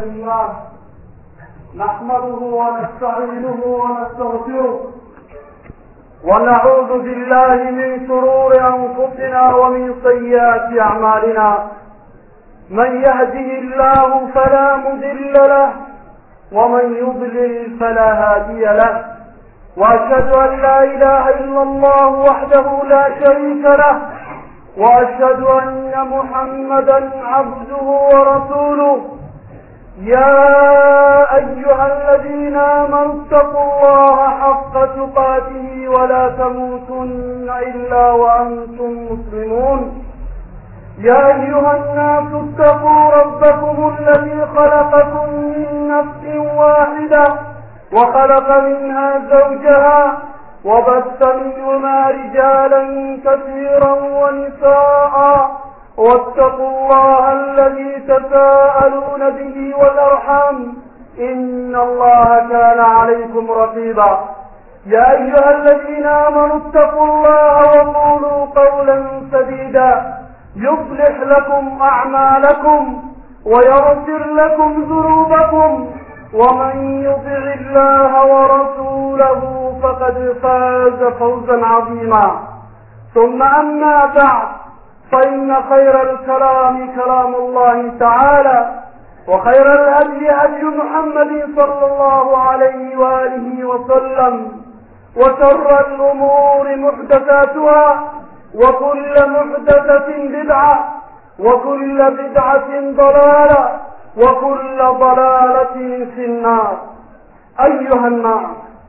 لله نحمده ونستعينه ونستغفره ونعوذ بالله من شرور أنفسنا ومن سيئات أعمالنا من يهده الله فلا مضل له ومن يضلل فلا هادي له وأشهد أن لا إله إلا الله وحده لا شريك له وأشهد أن محمدا عبده ورسوله يا أيها الذين آمنوا اتقوا الله حق تقاته ولا تموتن إلا وأنتم مسلمون يا أيها الناس اتقوا ربكم الذي خلقكم من نفس واحدة وخلق منها زوجها وبث منهما رجالا كثيرا ونساء واتقوا الله الذي تساءلون به والأرحام إن الله كان عليكم رقيبا يا أيها الذين آمنوا اتقوا الله وقولوا قولا سديدا يصلح لكم أعمالكم ويغفر لكم ذنوبكم ومن يطع الله ورسوله فقد فاز فوزا عظيما ثم أما بعد فإن خير الكلام كلام الله تعالى وخير الهدي هدي محمد صلى الله عليه وآله وسلم وشر الأمور محدثاتها وكل محدثة بدعة وكل بدعة ضلالة وكل ضلالة في النار أيها الناس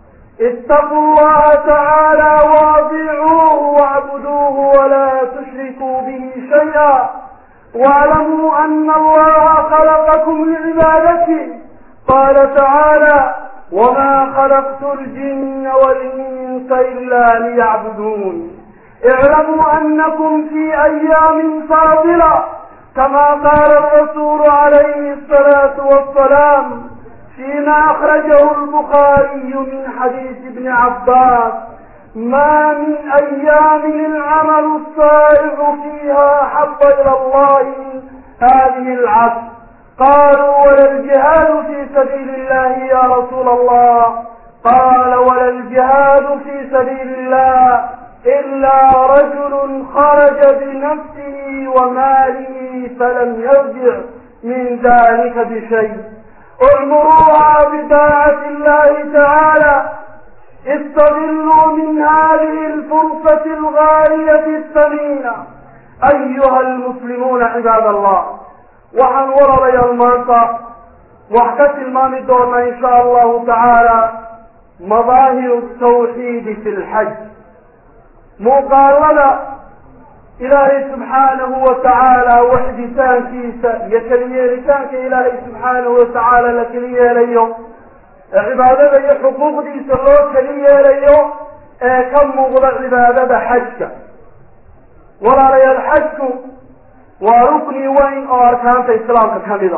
اتقوا الله تعالى واطيعوه واعبدوه ولا تشركوا به شيئا واعلموا أن الله خلقكم لعبادته قال تعالى وما خلقت الجن والإنس إلا ليعبدون اعلموا أنكم في أيام فاضلة كما قال الرسول عليه الصلاة والسلام فيما أخرجه البخاري من حديث ابن عباس ما من أيام العمل الصائغ فيها حب إلى الله من هذه العصر قالوا ولا الجهاد في سبيل الله يا رسول الله قال ولا الجهاد في سبيل الله إلا رجل خرج بنفسه وماله فلم يرجع من ذلك بشيء اعمروها بطاعة الله تعالى استغلوا من هذه الفرصة الغالية الثمينة أيها المسلمون عباد الله waxaan warabayaa maanta wax ka tilmaami doonaa in sha allahu tacaala madaahiru tawxiidi fi lxaj muuqaalada ilaahay subxaanahu wa tacaala waxditaankiisa iyo keliyeelitaanka ilaahay subxaanahu wa tacaala la keli yeelayo ee cibaadada iyo xuquuqdiisa loo keli yeelayo ee ka muuqda cibaadada xajka walaalayaal xajku waa rukni weyn oo arkaanta islaamka ka mida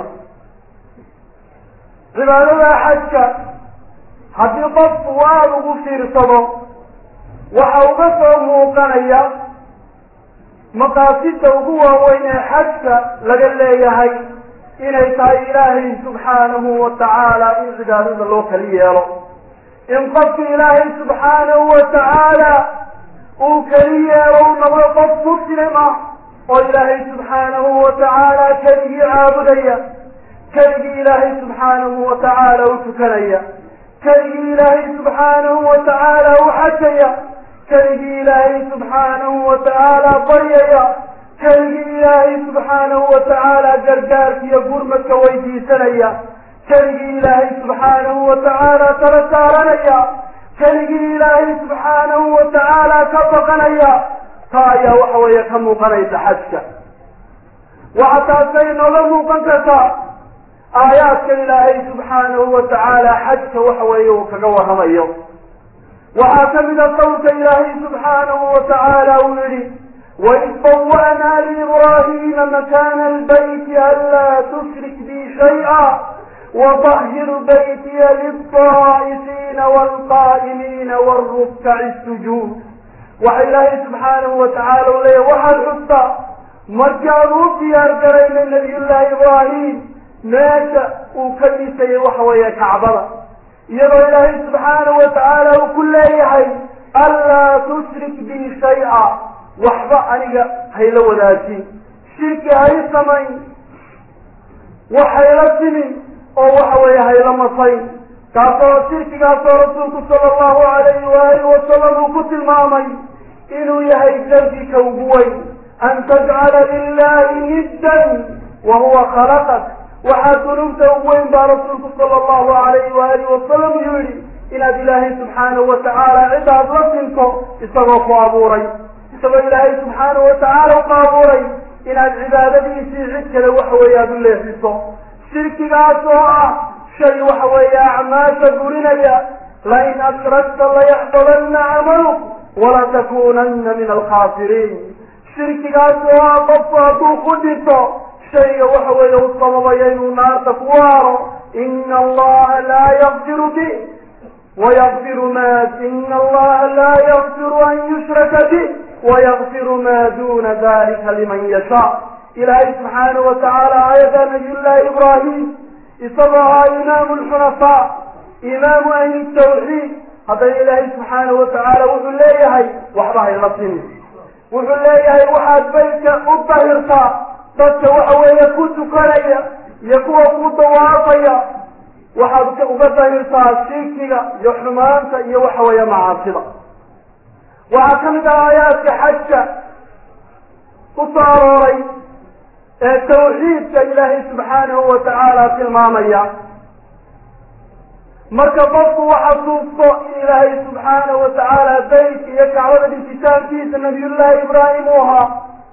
cibaadada xajka haddii qofku aada ugu fiirsado waxa uga soo muuqanaya maqaasida ugu waaweyn ee xajka laga leeyahay inay tahay ilaahay subxaanahu wa tacaala in cibaadada loo kali yeelo in qofka ilaahay subxaanahu wa tacaala uu keli yeelo u noqdo qof muslim ah oo ilaahay subxaanahu wa tacaala keligii caabudaya keligii ilaahay subxaanahu wa tacaala u tukanaya keligii ilaahay subxaanahu wa tacaala u xajaya keligii ilaahay subxaanahu wa tacaala baryaya keligii ilaahay subxaanahu wa tacaala gargaarka iyo gurmadka weydiisanaya keligii ilaahay subxaanahu wa tacaala tala saaranaya keligii ilaahay subxaanahu wa tacaala ka baqanaya taa ayaa waxa weeye ka muuqanaysa xajka waxa taasay nooga muuqan kartaa aayaadka ilaahay subxaanahu wa tacaala xajka waxa weeye uu kaga warramayo waxaa ka mida qowlka ilaahay subxaanahu wa tacaala uu yihi waid bawa'naa liibraahiima makaana albayti anlaa tushrik bi shay'a وطهر بيتي للطائفين والقائمين والركع السجود waxa ilaahay subxaanahu watacaala u leeya waxaad xustaa markaan u diyaar garaynay nabiyullaahi ibraahim meesha uu ka dhisayay waxa weeye kacbada iyadoo ilaahay subxaanahu watacaala uu ku leeyahay anlaa tushrik bi shay-a waxba aniga hayla wadaajin shirki hay samayn wax hayla timin oo waxa weeye hayla masayn kaasoo shirkigaasoo rasuulku sala allahu alayhi waalihi wasalam uu ku tilmaamay inuu yahay dembika ugu weyn an tajcala lilahi niddan wa huwa khalaqak waxaa dunuubta ugu weyn baa rasuulku sala allahu alayhi waalihi wasalam yidhi inaad ilaahay subxaanahu watacaala cidaad la sinto isagoo ku abuuray isagoo ilaahay subxaanahu watacaala ku abuuray inaad cibaadadiisii cid kale waxa weeye aada u leexiso shirkigaas oo ah shay waxa weeye acmaasha gurinaya lain ashrakta layaxbadanna camaluk walatakunanna min alkhaasiriin shirkigaas oo ah qofku hadduu ku dhinto shayga waxa weeye u sababaya inuu naarta ku waaro ina allaha laa yakfiru bi wayakfiru ma ina allaha laa yakfiru an yushraka bih wayakfiru ma duna dalika liman yashaa ilaahay subxaanahu watacaala aayada nabiyullaahi ibraahim isagoo ahaa imaamu lxunafaa imaamu ahli tawxiid haddana ilaahay subxaanahu watacaala wuxuu leeyahay waxba hayla sini wuxuu leeyahay waxaad baytka u dahirtaa dadka waxa weeye ku tukanaya iyo kuwa ku dawaafaya waxaad uga dahirtaa shirkiga iyo xumaanta iyo waxa weeye macaasida waxaa ka mid ah aayaadka xajka ku soo arooray ee tawxiidka ilaahay subxaanahu watacaala tilmaamaya marka qofku waxasuusto in ilaahay subxaanahu watacaala baytka iyo kacbada dhisitaankiisa nabiyullaahi ibraahim uu ahaa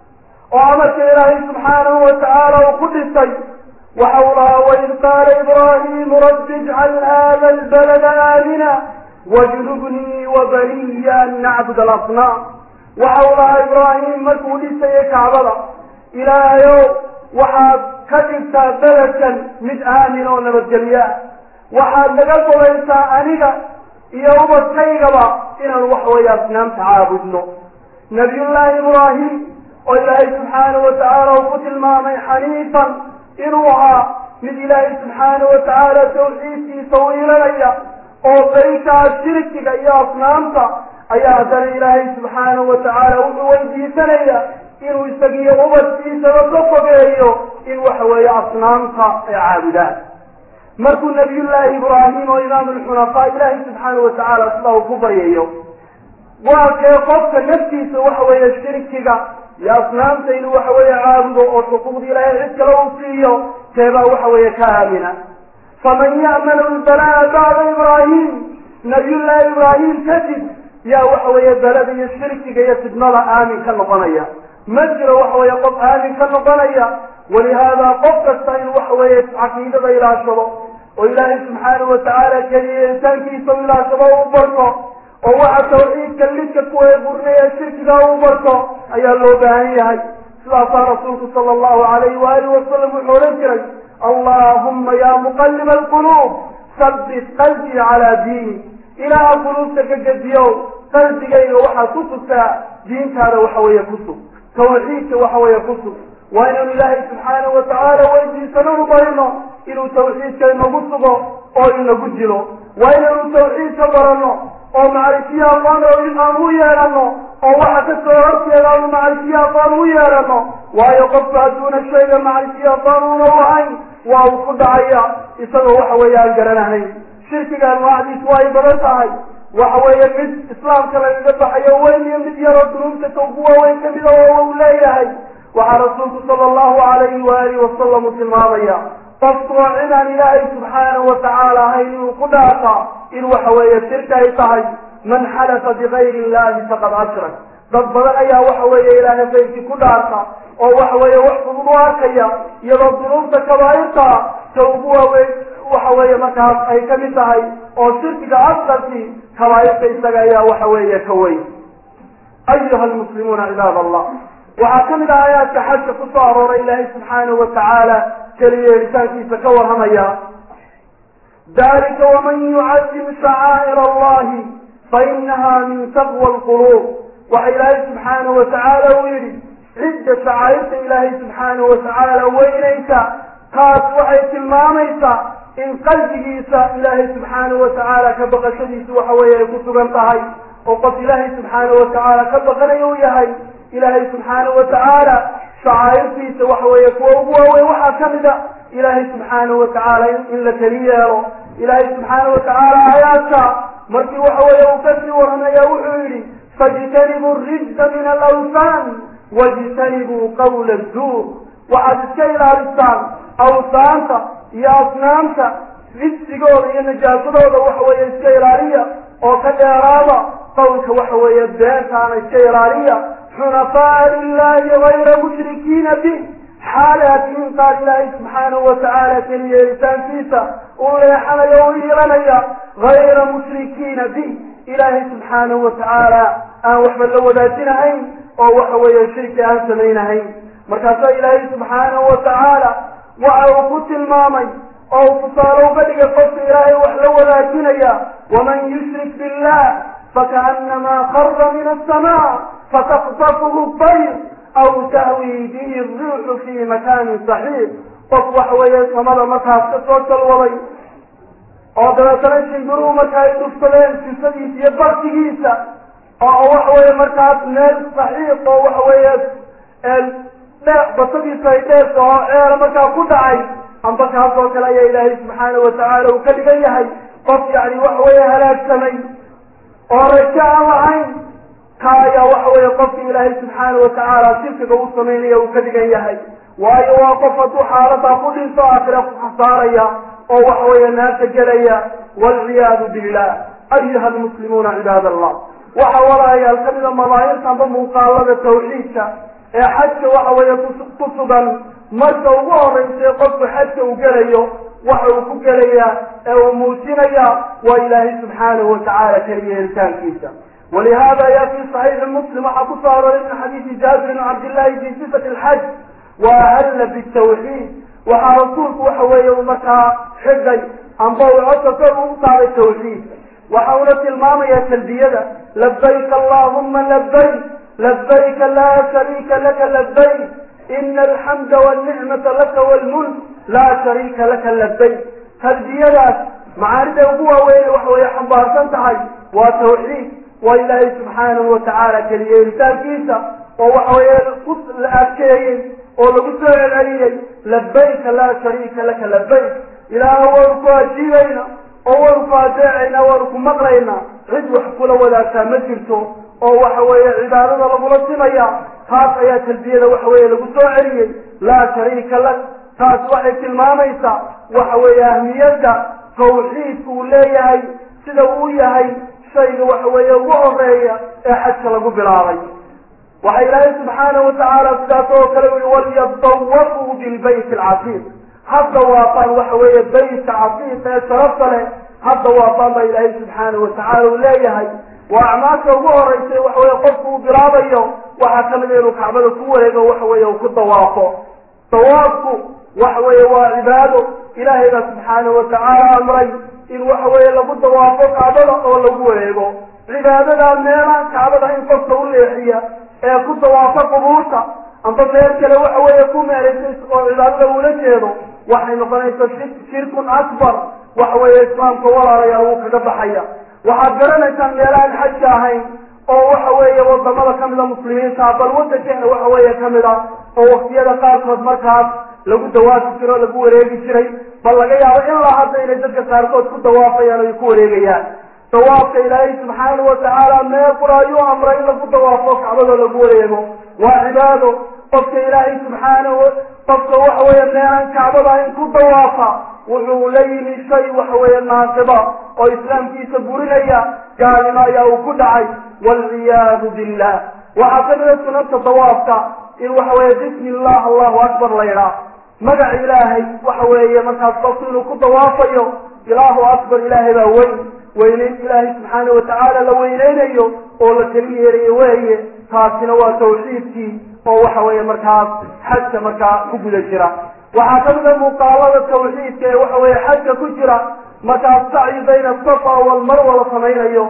oo amarka ilaahay subxaanahu watacaala uu ku dhisay waxa uu lahaa waid qaala ibraahimu rabbi ijcal hada albalada aamina wajnubnii wabaniya an nacbud alasnaam waxa uu lahaa ibraahim markuu dhisayay kacbada ilaahayow waxaad ka dhigtaa beledkan mid aamin oo nabadgelya waxaad naga gobaysaa aniga iyo ubadkaygaba inaan waxa weeye asnaamta caabudno nabiyullaahi ibraahim oo ilaahay subxaanahu watacaala uu ku tilmaamay xaniifan inuu ahaa mid ilaahay subxaanahu watacaala tawxiidkiisa u ilanaya oo baytaa shirkiga iyo asnaamta ayaa haddana ilaahay subxaanahu watacaala wuxuu weydiisanaya inuu isagiyo ubadkiisaba ka fogeeyo in waxa weeye asnaamta ay caabudaan markuu nabiyullaahi ibraahim oo imaamu lxunafaa ilaahay subxaanahu watacaala sida uu ku baryayo waa kee qofka naftiisa waxa weeye shirkiga iyo asnaamta inuu waxa weeye caabudo oo xuquuqda ilaahay cid kale uu siiyo keebaa waxa weeye ka aamina faman ya'manu lbalaa bacda ibraahim nabiyullaahi ibraahim kadib yaa waxa weeye belada iyo shirkiga iyo fidnada aamin ka noqonaya ma jiro waxa weeye qof aamin ka noqonaya walihaadaa qof kasta inuu waxa weeye caqiidada ilaashado oo ilaahay subxaanahu watacaala keliya insaankiisa u ilaashado u barto oo waxa tawxiidka lidka ku eeburnaya shirkiga u barto ayaa loo baahan yahay sidaasaa rasuulku sala allahu alayhi waalihi wasalam wuxuu odhan jiray allahumma ya muqaliba alquluub sabbit qalbii calaa diini ilaaha quluubta ka gediyow qalbigayga waxaad ku sugtaa diintaada waxa weeye ku sug tawxiidka waxa weeye ku sug waa inaynu ilaahay subxaanahu watacaala weydiisananu barino inuu tawxiidka inagu sugo oo inagu dilo waa inaynu tawxiidka barano oo macrifiye aqoon aan u yeelano oo waxa ka soo horjeeda aanu macrifiye aqoon u yeelano waayo qofku hadduuna shayga macrifiye aqoon una lahayn waa uu ku dhacaya isagoo waxa weeye aan garanahayn shirkiga anwaacdiis waa ay badan tahay waxa weeye mid islaamka lagaga baxayo weyn iyo mid yaroo dunuubta ka ugu waaweyn kamida oo uu leeyahay waxaa rasuulku sala allahu alayhi waalihi wasalam u tilmaamaya qofku oo cidaan ilaahay subxaanahu watacaala ahayn inuu ku dhaafa in waxa weeye shirka ay tahay man xalafa bigayri illahi faqad ashrak dad badan ayaa waxa weeye ilaahay kayrkii ku dhaarta oo waxa weeye wax fudud u arkaya iyadoo dunuubta kabaa'irta ta ugu waaweyn waxa weeye markaas ay ka mid tahay oo shirkiga asqarkii kabaa'irta isaga ayaa waxa weeye ka weyn ayuha almuslimuuna cibaad allah waxaa ka mid ah aayaadka xajka ku soo arooray ilaahay subxaanahu watacaala keliya helitaankiisa ka warramaya dalika waman yucadim shacaa'ir allahi fainaha min taqwa alquluub waxa ilaahay subxaanahu watacaala uu yidhi cidda shacaa'irta ilaahay subxaanahu watacaala weynaysa taas waxay tilmaamaysaa in qalbigiisa ilaahay subxaanahu watacaala ka baqashadiisu waxa weeye ay ku sugan tahay oo qof ilaahay subxaanahu watacaala ka baqanaya u yahay ilaahay subxaanahu watacaala shacaa'irtiisa waxa weeye kuwa ugu waaweyn waxaa ka mid a ilaahay subxaanahu watacaala in la keli yeelo ilaahay subxaanahu watacaala aayaadka markii waxa weeye uu kasii waramaya wuxuu yidhi fajtanibuu rijsa min alawsaan wajtanibuu qawla zuur waxaad iska ilaalisaan awsaanta iyo asnaamta rijsigooda iyo najaasadooda waxa weeye iska ilaaliya oo ka dheeraada qawlka waxa weeye beentaana iska ilaaliya xunafaa lilahi gayra mushrikiina bih xaal aad tihiin qaar ilaahay subxaanahu watacaala keliya yeelitaankiisa uu leexanayo u iilanaya gayra mushrikiina bih ilaahay subxaanahu watacaala aan waxba la wadaajinahayn oo waxa weeye shirki aan samaynahayn markaasaa ilaahay subxaanahu watacaala waxa uu ku tilmaamay oo uu tusaale uga dhigay qofka ilaahay wax la wadaajinaya waman yushrik billah fakaanamaa khara min asamaa fataktafuhu tayr aw tahwi bihi riixu fi makaanin saxiix qof waxa weeye samada markaas ka soo jalwaday oo dabeetana shimbiruhu marka ay dhufsadeen sifadiisa iyo bartigiisa oo waxa weeye markaas meel saxiix oo waxa weeye dhe basadiisa ay dheerta oo ceela markaa ku dhacay amba kaas oo kale ayaa ilaahay subxaanahu watacaala uu ka dhigan yahay qof yani waxa weeye halaagsamay oo rajo aan lahayn ka ayaa waxa weeye qofki ilaahay subxaanahu watacaala shirkiga u samaynaya uu ka dhigan yahay waayo waa qof hadduu xaaladaa ku dhinto aakhira ku xasaaraya oo waxa weeye naarta gelaya waalciyaadu billah ayuha almuslimuuna cibaad allah waxa walaalayaal ka mida madaahirta amba muuqaalada tawxiidka ee xajka waxa weeye ku sugan marka ugu horreysay qofku xajka uu gelayo waxa uu ku gelayaa ee uu muujinaya waa ilaahay subxaanahu watacaala keliya helitaankiisa walihada ya fi صaxiixi muslim waxaa ku soo aroray min xadiidi jaabir bn cabdillahi fi sifati alxaj wa ahalla bitawxiid waxaa rasuulku waxa weeye uu markaa xigay amba uu codka kor ugu saaray tawxiid waxa uuna tilmaamaya talbiyada labayk allahuma labayk labayka laa shariika laka labayk ina alxamda walnicmata laka walmulk laa shariika laka labayk talbiyadaas macaanida ugu waaweyn waxa weeye xambaarsan tahay waa tawxiid waa ilaahay subxaanahu watacaala keliyeelitaankiisa oo waxa weeye ku la adkeeyey oo lagu soo celceliyey labayka laa shariika laka labayk ilaaha waanu ku ajiibayna oo waanu ku adeecayna waanu ku maqlaynaa cid wax kula wadaagtaa ma jirto oo waxa weeye cibaadada lagula simaya taas ayaa talbiyada waxa weeye lagu soo celiyey laa shariika lak taas waxay tilmaamaysaa waxa weeye ahmiyadda tawxiidku uu leeyahay sida uu yahay shayga waxa weeye ugu horeeya ee xajka lagu bilaabay waxa ilaahay subxaanahu watacaala sidaas oo kale ui walyadawafuu bilbayt alcatiiq hadda waafaan waxa weeye baytka catiiq ee sharafta leh hadda waafaan baa ilaahay subxaanahu watacaala uu leeyahay waa acmaasha ugu horeysay waxa weye qofku uu bilaabayo waxaa kamid a inuu kacbada ku wareego waxa weeye uu ku dawaafo dawaafku waxa weeye waa cibaado ilaahay baa subxaanahu watacaala amray in waxa weeye lagu dawaafo kacbada oo lagu wareego cibaadadaa meelaha kacbada in qofka u leexiya ee ku dawaafo qubuurta amba meel kale waxa weeye ku meeraysay oo cibaadada uula jeedo waxay noqonaysaa shirkun akbar waxa weeye islaamka walaalayaal wuu kaga baxaya waxaad garanaysaan meelahaan xajka ahayn oo waxa weeye wadamada kamida muslimiinta bal wadankeena waxa weeye kamid a oo waktiyada qaarkood markaas lagu dawaafi jiro o lagu wareegi jiray bal laga yaabo ilaa hadda inay dadka qaarkood ku dawaafayaan ay ku wareegayaan dawaafka ilaahay subxaanahu watacaala meel qura ayuu amray in lagu dawaafo kacbadoo lagu wareego waa cibaado qofka ilaahay subxaanahu qofka waxa weeye meelaan kacbada in ku dawaafa wuxuu la yimi shay waxa weeye naasiba oo islaamkiisa burinaya gaalnimo ayaa uu ku dhacay waalciyaadu billah waxaa kamida sunanta dawaafka in waxa weeye bismi illah allahu akbar la yidhaah magac ilaahay waxa weeye markaas qofku inuu ku dawaafayo ilaahu akbar ilaahay baa weyn weyneyn ilaahay subxaanahu watacaala la weyneynayo oo la keli yeerayo weeye taasina waa tawxiidkii oo waxa weeye markaas xajka markaa ku guda jira waxaa kamid a muuqaalada tawxiidka ee waxa weeye xajka ku jira markaas sacyi bayna safa walmarwa la samaynayo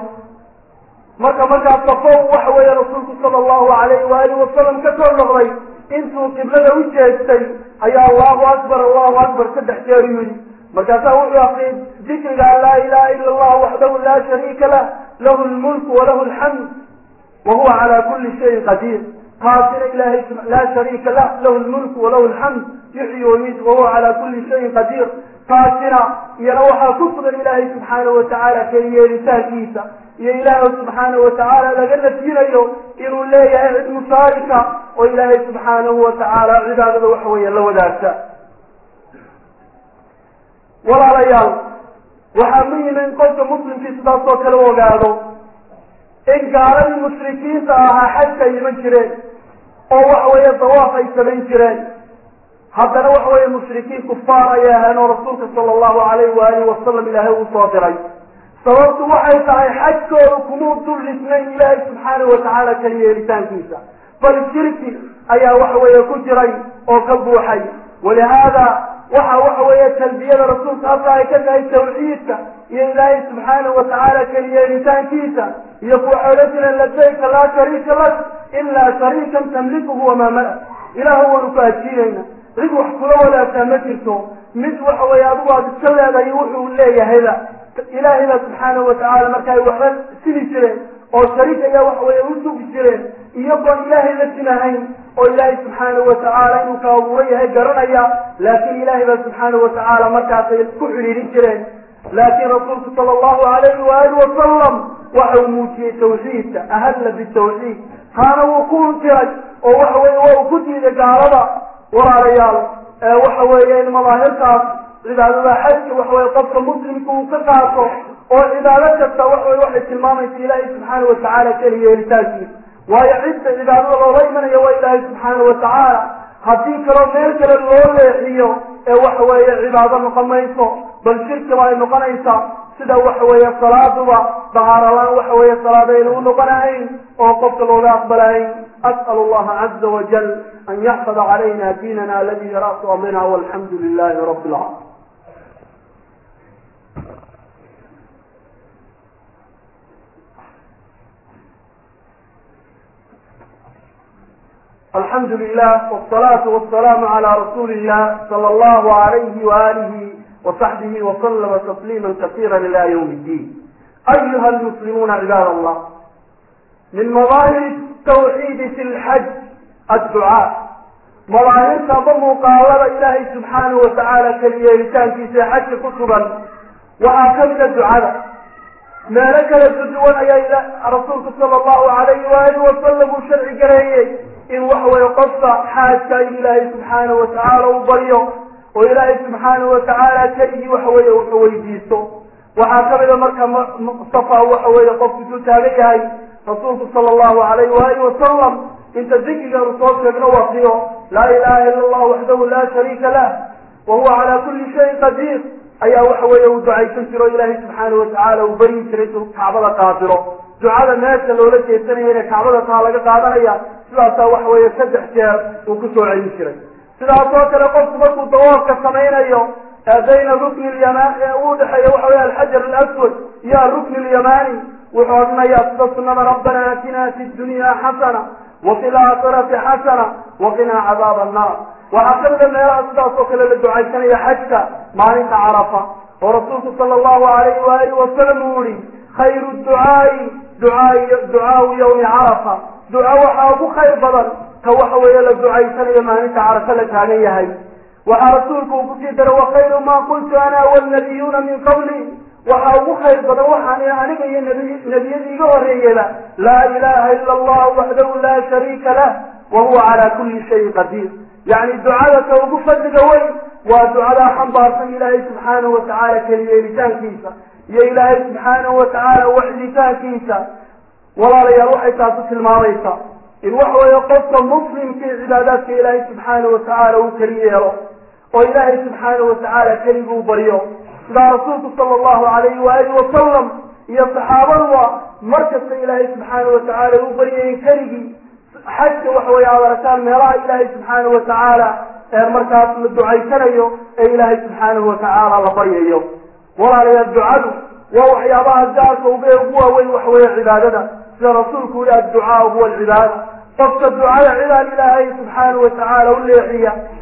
marka markaas safo waxa weeye rasuulku sala allahu alayhi waalihi wasalam ka soo noqday intuu qiblada u jeestay ayaa allahu akbar allahu akbar saddex jeer yidhi markaasaa wuxuu akriyay dikriga laa ilaha ila allah waxdahu laa shariika lah lahu lmulku walahu alxamd wa huwa calaa kuli shayin qadiir taasina ilahay laa shariika lah lahu lmulku walahu alxamd yuxyi wayumiit wahuwa calaa kuli shayin qadiir taasina iyana waxaa ku sugan ilaahay subxaanahu watacaala keliyeelitaankiisa iyo ilaahay subxaanahu watacaala laga nafyinayo inuu leeyahay cid mushaarika oo ilaahay subxaanahu watacaala cibaadada waxa weeye la wadaagta walaalayaal waxaa muhima in qofka muslimkii sidaas oo kale ogaado in gaaladii mushrikiinta ahaa xajka ay iman jireen oo waxa weeye dawaaf ay samayn jireen haddana waxa weeye mushrikiin kufaar ayay ahayn oo rasuulka sala allahu alayhi waalihi wasalam ilaahay uu soo diray sababtu waxay tahay xajkooda kumuu dul dhisnayn ilaahay subxaanahu watacaala kali yeelitaankiisa bal shirki ayaa waxa weeye ku jiray oo ka buuxay walihaada waxa waxa weeye talbiyada rasuulka halka ay ka tahay tawxiidka iyo ilaahay subxaanahu watacaala keli yeelitaankiisa iyo kuwa odhan jireen ladayka laa shariika lak ilaa shariikan tamlikuhu wamaa mala ilaahu waanu ku ajiinayna cid wax kula wadaagtaa ma jirto mid waxa weeye adigu aad iska leedahay wuxuu leeyahayba ilaahayba subxaanahu watacaala marka ay waxba sini jireen oo shariik ayaa waxa weeye u sugi jireen iyagoon ilaahay la sinahayn oo ilaahay subxaanahu watacaala inuu ka abuuro yahay garanaya laakiin ilaahay ba subxaanahu watacaala markaasay ku xidhiirin jireen laakiin rasuulku sala allahu alayhi waali wasalam waxa uu muujiyey tawxiidka ahalla bitawxiid taana wuu ku untiray oo waxa weye waa uu ku diiday gaalada walaalayaal waxa weeye in madaahirtaas cibaadada xajka waxa weye qofka muslimka uu ka qaato oo cibaado kasta waxa weye waxay tilmaamaysa ilaahay subxaana watacaala keli yeelitaankiisa waayo cidda cibaadada loola imanaya waa ilaahay subxaana watacaala haddii kaloo meel kale loo leexiyo ee waxa weeye cibaado noqon mayso bal shirkiba ay noqonaysaa sida waxa weeye salaaduba dahaaralaan waxa weeye salaadayna u noqonahayn oo qofka looga aqbalahayn as'al allaha caza wajal an yaxfada calayna diinana aladi ra'su amrina walxamdu lilahi rabi lcaalamiin alxamdu lilah wsalaatu wasalaamu calaa rasuuli illah sala allahu alayhi waalihi wasaxbihi wasalama tasliima kasiira ila ywm اddiin ayuha almuslimuuna cibaad allah min madaahir tawxiidi fi lxaj adducaa madaahirta aba muuqaalada ilaahay subxaanahu watacaala keliyeelitaankiisa ee xajka ku sugan waxaa kamida ducada meelo kala duduwan ayaa rasuulku sala allahu alayhi waalihi wasalam uu sharci gareeyey in waxa weeye qofka xaajka in ilaahay subxaanahu watacaala u baryo oo ilaahay subxaanahu watacaala keligii waxa weeye wuxuu weydiisto waxaa kamida marka safa waxa weeye qofku isuu taagan yahay rasuulku sala allahu alayhi waalihi wasalam inta dikrigaanu soo sheegno waqiyo laa ilaha ila allah waxdahu laa shariika lah wa huwa calaa kuli shayin qadiir ayaa waxa weeye uu ducaysan jiro ilaahay subxaanahu watacaala uu baryi jiray intuu kacbada qaabilo ducada meesha loola jeesanaya inay kacbada taa laga qaadanaya sidaasaa waxa weeye saddex jeer uu kusoo celin jiray sidaas oo kale qofku markuu dawaafka samaynayo bayna rukni lyaman u dhexeeya waxa weye alxajar alaswad iyo arukni alyamani wuxuu odhanayaa sida sunada rabbana aatina fi dunya xasana wafi laakhirati xasana waqinaa cadaab annar waxaa kamida meelaha sidaas oo kale la ducaysanaya xajka maalinta carafa oo rasuulku sala allahu alayhi waalihi wasalam uu yihi khayru ducaai duaai ducaau yawmi carafa duca waxaa ugu khayr badan ka waxa weeye la ducaysanayo maalinta carafa la taagan yahay waxaa rasuulku uu kusii daray wakayru maa qultu ana walnabiyuuna min qabli waxaa ugu khayr badan waxaan aniga iyo nebiyadii iga horeeyaba laa ilaha ila allah waxdahu laa shariika lah wa huwa calaa kuli shayin qadiir yacni ducada ka ugu fadliga weyn waa ducadaa xambaarsan ilaahay subxaanahu watacaala keliyeelitaankiisa iyo ilaahay subxaanahu watacaala waxditaankiisa walaalayaal waxay taasu tilmaamaysaa in waxa weeye qofka muslimkii cibaadaadka ilaahay subxaanahu watacaala uu keli yeelo oo ilaahay subxaanahu watacaala keliguu baryo sidaa rasuulku sala allahu alayhi waalihi wasalam iyo saxaabaduba markasta ilaahay subxaanahu watacaala u baryayen keligii xajka waxa weye aad aragtaan meelaha ilaahay subxaanahu watacaala ee markaas la ducaysanayo ee ilaahay subxaanahu watacaala la baryayo walaalayaal ducadu waa waxyaabaha gaarka uga ugu waaweyn waxa weeye cibaadada sida rasuulku yihi adducaau huwa alcibaada qofka ducada cidaan ilaahay subxaanahu watacaala u leexiya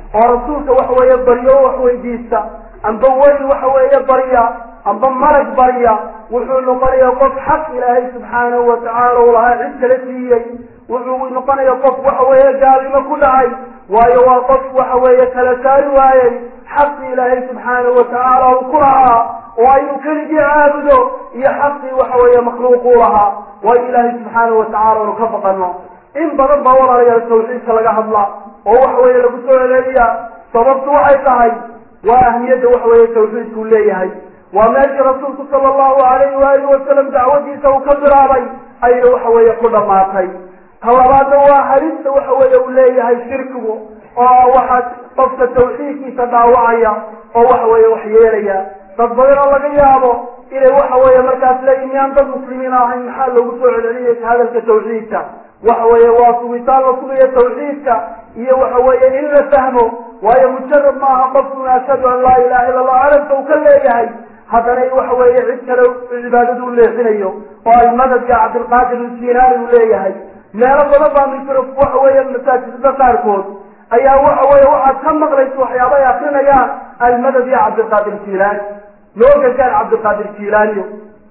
oo rasuulka waxa weeye baryo o wax weydiista amba weli waxa weeye barya amba malag barya wuxuu noqonaya qof xaq ilaahay subxaanahu watacaala u lahaa cid kala siiyey wuxuu noqonaya qof waxa weeye gaalnimo ku dhacay waayo waa qof waxa weeye kala saari waayey xaqii ilaahay subxaanahu watacaala uu ku lahaa oo aynu keligii caabudo iyo xaqii waxa weeye makhluuquu lahaa waayo ilaahay subxaanahu watacaala anu ka baqano in badan baa walaalayaal tawxiidka laga hadla oo waxa weeye lagu soo celeeliya sababtu waxay tahay waa ahmiyadda waxa weeye tawxiidkuu leeyahay waa meeshii rasuulku sala allahu alayhi waalihi wasalam dacwadiisa uu ka bilaabay ayna waxa weeye ku dhammaatay ta labaadna waa halista waxa weeye uu leeyahay shirkigu oo waxaa qofka tawxiidkiisa dhaawacaya oo waxa weeye wax yeelaya dad badan oo laga yaabo inay waxa weeye markaas leeyihin miyaan dad muslimiin ahayn maxaa loogu soo celceliyay hadalka tawxiidka waxa weeye waa sugitaan la sugayo tawxiidka iyo waxa weeye in la fahmo waayo mujarad ma aha qofkuna ashhadu an laa ilaha illa allah carabka uu ka leeyahay haddana in waxa weeye cid kale cibaadadu u leexinayo oo ay madadka cabdilqaadir iljilaani uu leeyahay meelo badan baa misr waxa weeye masaajidada qaarkood ayaa waxa weeye waxaad ka maqlaysa waxyaaba ay akrinayaan almadad ya cabdilqaadir jilaani loo gargaar cabdilqaadir jilaaniyo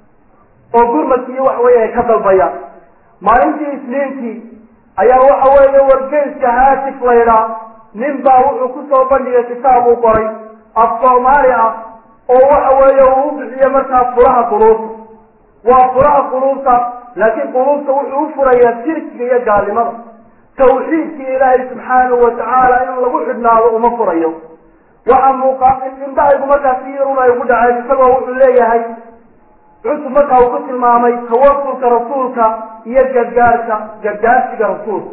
oo gurmadki iyo waxa weeye ay ka dalbayaan maalintii isniintii ayaa waxa weeye wargeyska haatif laydhaa nin baa wuxuu kusoo bandhigay kitaab uu qoray af soomaali ah oo waxa weeye uu u bixiye markaas furaha quluubta waa furaha quluubta laakiin quluubta wuxuu u furayaa shirkiga iyo gaalnimada tawxiidkii ilaahay subxaanahu watacaala in lagu xidhnaado uma furayo waxa muuqa indhahaygu markaas si yarun ay ugu dhaceen isagoo wuxuu leeyahay cusub markaa uu ku tilmaamay tawasulka rasuulka iyo gargaarka gargaarsiga rasuulka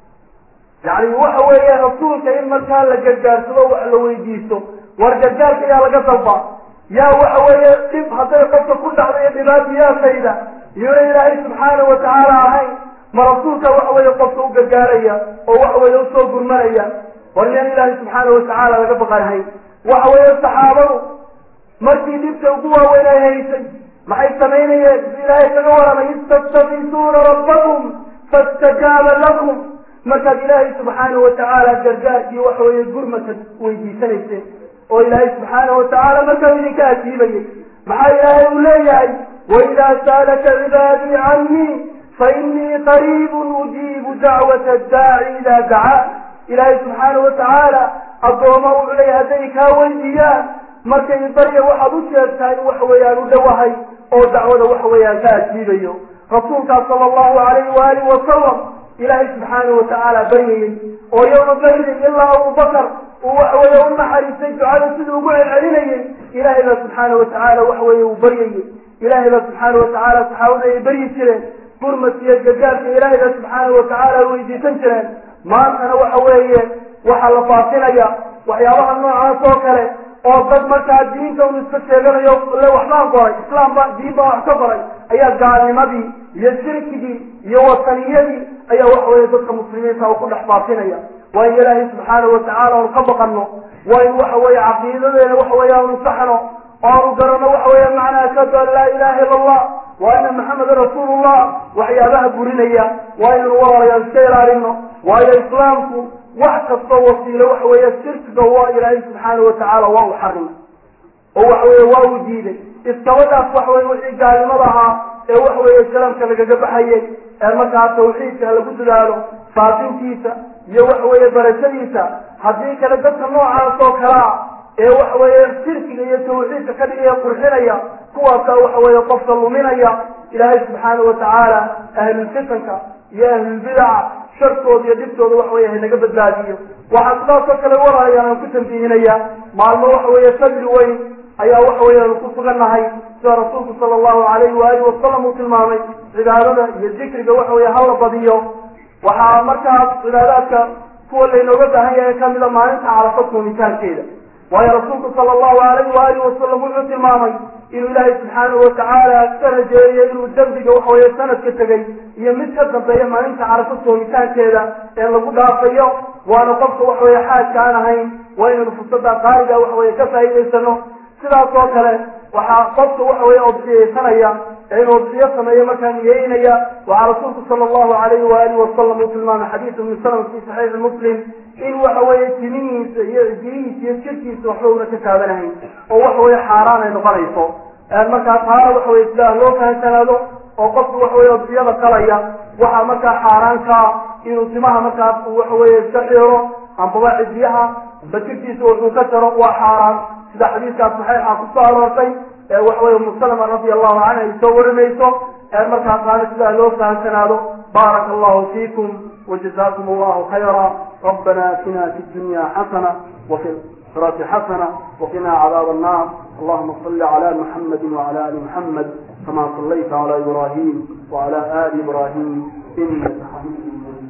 yacni waxa weeye rasuulka in markaa la gargaarsado wax la weydiisto war gargaarka yaa laga dalba yaa waxa weeye dhib hadday qofka ku dhacda iyo dhibaatayaasayda iyona ilaahay subxaanahu watacaala ahayn ma rasuulka waxa weeye qofka u gargaaraya oo waxa weeye usoo gurmanaya war miyaan ilaahay subxaanahu watacaala laga baqanahayn waxa weeye saxaabadu markii dhibta ugu waaweyn ay haysay maxay samaynayeen ilaahay kaga waramay istastabisuuna rabbakum fastajaaba lakum markaad ilaahay subxaanahu watacaala gargaarkii waxa weeye gurmaka weydiisanayseen oo ilaahay subxaanahu watacaala markaa idinka ajiibayay maxaa ilaahay uu leeyahay waidaa saalaka cibaadii canii fainii qariibun ujiibu dacwata daaci idaa dacaa ilaahay subxaanahu watacaala addooma wuxuu leeyahay hadday kaa weydiiyaan markay barya waxaad u sheegtaa in waxa weeyaan u dhowahay oo dacwada waxa weeyaan ka ajiibayo rasuulkaas sala allahu alayhi waalihi wasalam ilaahay subxaanahu watacaala baryayey oo yowma badrin ilaa abubakar uu waxa weeye u naxariistay ducada siduu ugu celcelinayey ilaahay baa subxaanahu watacaala waxa weeye uu baryayey ilaahay baa subxaanahu watacaala saxaabada ay baryi jireen gurmadka iyo gargaarka ilaahay baa subxaanahu watacaala ay weydiisan jireen maantana waxa weeye waxaa la faafinaya waxyaabaha noocaas oo kale oo dad markaa diinta un iska sheeganayo le waxbaan qoray islaam ba diin baa wax ka qoray ayaa gaalnimadii iyo shirkigii iyo wataniyadii ayaa waxa weeye dadka muslimiinta uu ku dhex faafinaya waa in ilaahay subxaanahu watacaala aanu ka baqano waa in waxa weeye caqiidadeena waxa weeye aanu saxno oo aanu garano waxa weeye macnaa ashhadu an laa ilaha illa allah wa ana maxamedan rasuulullah waxyaabaha burinaya waa inaynu walaalayaal iska ilaalino waayo islaamku wax kastoo wasiilo waxa weeye shirkiga waa ilaahay subxaanahu watacaala waa u xarimay oo waxa weeye waa uu diiday iskabadaas waxa weye wixii gaalnimada ahaa ee waxa weeye shalamka lagaga baxayay ee markaa tawxiidka lagu dadaalo faafintiisa iyo waxa weeye barashadiisa haddii kale dadka noocaas oo kalea ee waxa weeye shirkiga iyo tawxiidka ka dhigaya qurxinaya kuwaasa waxa weeye qofka luminaya ilaahay subxaanahu watacaala ahlulfitanka iyo ahlulbidaca shartooda iyo dhibtooda waxa weye hanaga badbaadiyo waxaa sidaasoo kale walaayaan aan ku tambihinaya maalmo waxa weeye fadli weyn ayaa waxa weeye aanu ku sugannahay sida rasuulku sala allahu alayhi waalihi wasalam uu tilmaamay cibaadada iyo dikriga waxa weeye hala badiyo waxaa markaas cibaadaadka kuwa laynooga baahan yahay kamida maalinta carafa koomitaankeeda waayo rasuulku sala allahu alayhi waalihi wasalam wuxuu tilmaamay inuu ilaahay subxaanahu watacaala ka rajeeyey inuu dembiga waxa weeye sanadka tegay iyo mid ka dambeeya maalinta carafa soomitaankeeda ee lagu dhaafayo waana qofka waxa weeye xaajka aan ahayn waa inaynu fursada qaaliga waxa weeye ka faa'iidaysano sidaas oo kale waxaa qofka waxa weeye oo bixiyeysanaya ee inuu udxiyo sameeyo markaa niyeynaya waxaa rasuulku sala allahu alayhi waalihi wasalam uu tilmaamay xadiidu min salama fi saxiixi muslim in waxa weeye timihiisa iyo jirihiisa iyo jirkiisa waxba una ka taabanahayn oo waxa weye xaaraan ay noqonayso markaa taana waxa weye sidaa loo fahansanaado oo qofku waxa weye udxiyada qalaya waxaa markaa xaaraankaa inuu timaha markaas uu waxa weye iska xiro ambaba cidiyaha amba jirkiisa wuxuu ka jaro waa xaaraan sida xadiiskaas saxiixa kusoo aroortay ee waxa weye umu salama radi allahu canha ay soo warinayso markaa taana sidaa loo fahansanaado baaraka allahu fiikum وجزاكم الله خيرا ربنا اتنا في الدنيا حسنة وفي الآخرة حسنة وقنا عذاب النار اللهم صل على محمد وعلى آل محمد كما صليت على إبراهيم وعلى آل إبراهيم إنك حميد مجيد